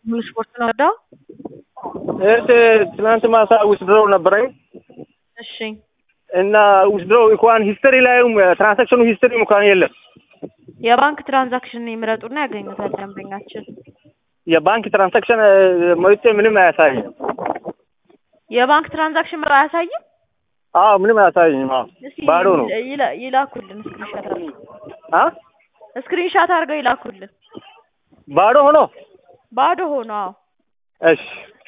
ሙሉ ስፖርት ነው ወዳው። እህት ትናንት ማታ ዊዝድሮው ነበረኝ እሺ እና ዊዝድሮው እንኳን ሂስትሪ ላይም ትራንሳክሽኑ ሂስትሪ እንኳን የለም። የባንክ ትራንዛክሽን ይምረጡና ያገኙታል ደንበኛችን። የባንክ ትራንሳክሽን መውጤ ምንም አያሳይም። የባንክ ትራንዛክሽን ምራ አያሳይም። አዎ ምንም አያሳይም። አዎ እስኪ ባዶ ነው። ይላ- ይላኩልን ስክሪንሻት አድርገው አ ስክሪንሻት አድርገው ይላኩልን። ባዶ ሆኖ ባዶ ሆኖ አዎ እሺ